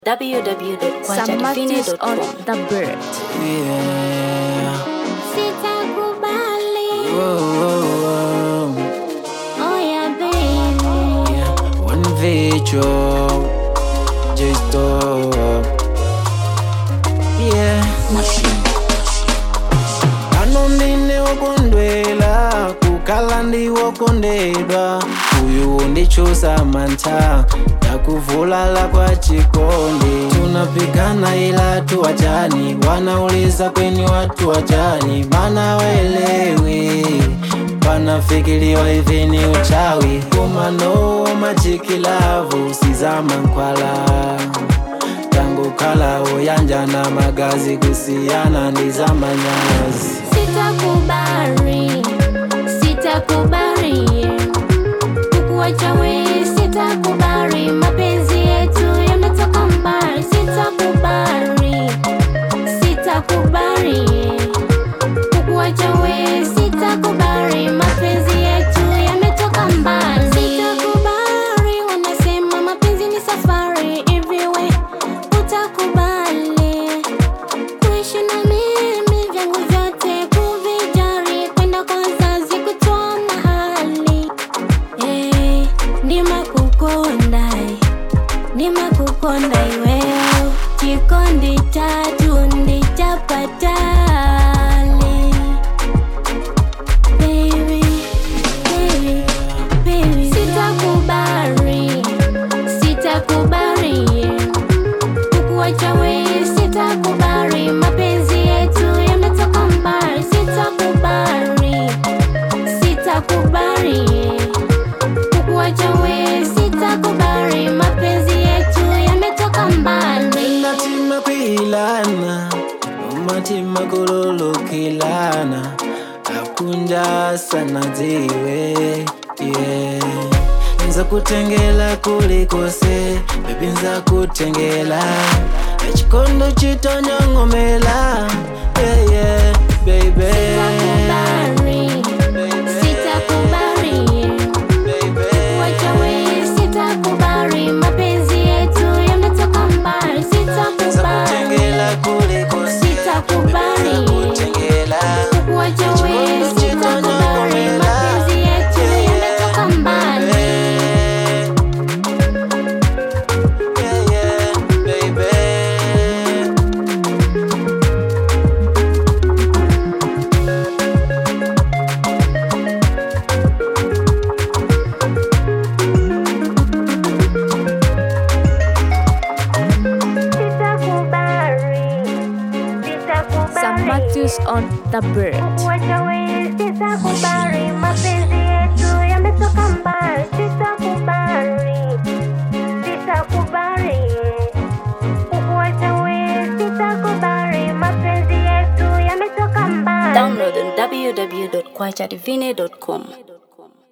Samatus on www.kwajadivine.com. the bird. Yeah. Sitakubali, Whoa, whoa, whoa. oh yeah baby. Yeah. One video. Just stop. Yeah. Pano ndine wokondwela kukhala ndi wokondedwa uyu ndichusa mantha yakuvulala kwa chikondi tunapigana ila tuwachani wanauliza kweni watu wachani mana waelewi panafikiriwa hivi ni uchawi kumano machikilavu sizama nkwala tangu kala uyanja na magazi kusiana ndi za manyazi Sitakubali, sitakubali kukuacha wewe, sitakubali mapenzi yetu yametoka mbali, sitakubali, sitakubali kukuacha wewe, sitakubali mapenzi yetu yametoka mbali, sitakubali. Wanasema mapenzi ni safari, hivi we utakubali kuishi na mimi vyangu vyote kuvijari kwenda kwa wazazi kutoa mahali hey, ndima kukonda ndima kukonda iweo chikondi tatu ndichapatali baby, baby, baby. sitakubali sitakubali kukuacha wewe sitakubali, mapenzi yetu yametoka mbali, sitakubali, sitakubali kukuacha wewe sitakubali, mapenzi yetu yametoka mbali. natima kwilana umatima kululukilana akunja sana ziwe yeah. nza kutengela kulikose bebi nza kutengela ekikondo kitonyongomela yeah, yeah, baby. Sitakubali, sitakubali Baby. kukuacha wewe sitakubali, mapenzi yetu yametoka mbali, Nza sitakubali. kutengela kulikose Sitakubali. Baby, nza kutengela Kukuacha wewe sitakubali, mapenzi yetu yametoka mbali. Yeah, yeah, baby. Samatus on the bird. Kukuacha wewe sitakubali, mapenzi yetu yametoka mbali, sitakubali, sitakubali. Kukuacha wewe sitakubali, mapenzi yetu yametoka mbali. Download on www.kwajadivine.com.